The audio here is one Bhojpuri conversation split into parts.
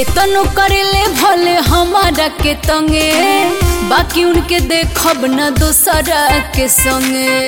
केतनो करेले भले हमारा के तंगे बाकी उनके देखब न दोसरा के संगे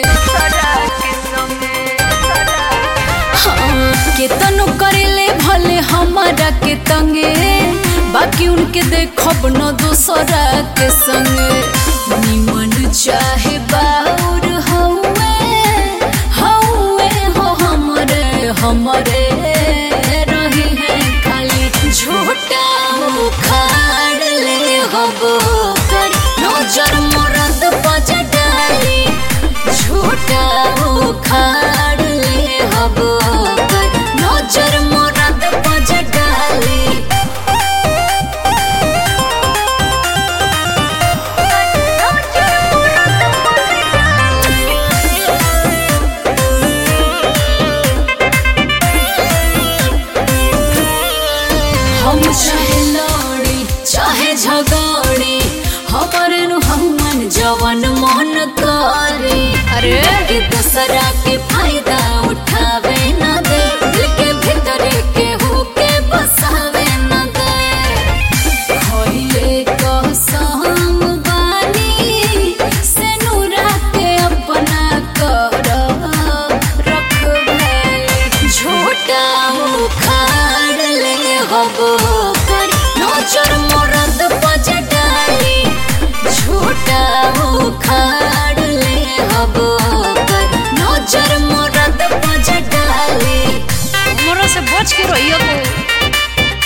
हाँ, केतनो करेले भले हमारा के तंगे बाकी उनके देखब न दोसरा के संगे निमन चाहे बाउर हौवे हौवे हो हमरे हमरे रही है खाली झूठा उखाड़ ले हबो कर नजर मरद बज डाली झूठा उखाड़ ले हबो कर नजर मरद बज डाली हम चाहे लड़ी चाहे झगड़ी हमारे नु हमन जवन मन करे अरे के दूसरा के फायदा उठावे न दे दिल के भीतर के होके बसावे न दे खइले कसम बानी से नूरा के अपना कर रखबे झूठा उखाड़ ले हबो कर नजर मरद बज डाली झूठा उखाड़ ले हबो कर नजर मरद बज डाली हमरा से बच के रहियो तो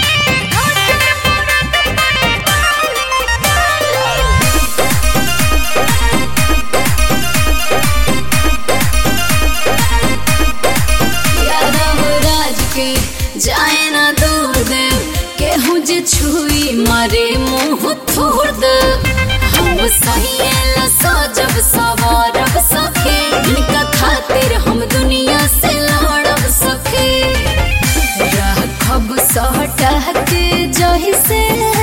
यादव राज के जाए ना दूर दे केहू जे छुई मारे मुंह थोड़ दे हम सहिएला सजब सवारब सखे इनका खातिर हम दुनिया से लड़ब सखे राखब सटा के जही से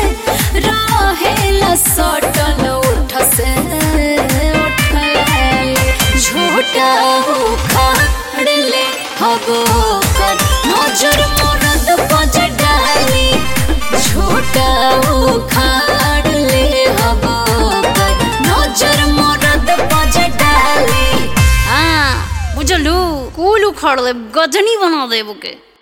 रहेला सटल उठ से उठल झूठा उखाड़ ले हबो कर नजर मरद बज डाली झूठा उखाड़ ले हबो कर नजर मरद बज डाली हाँ बुझलू कुल उखाड़ दे गजनी बना देबो के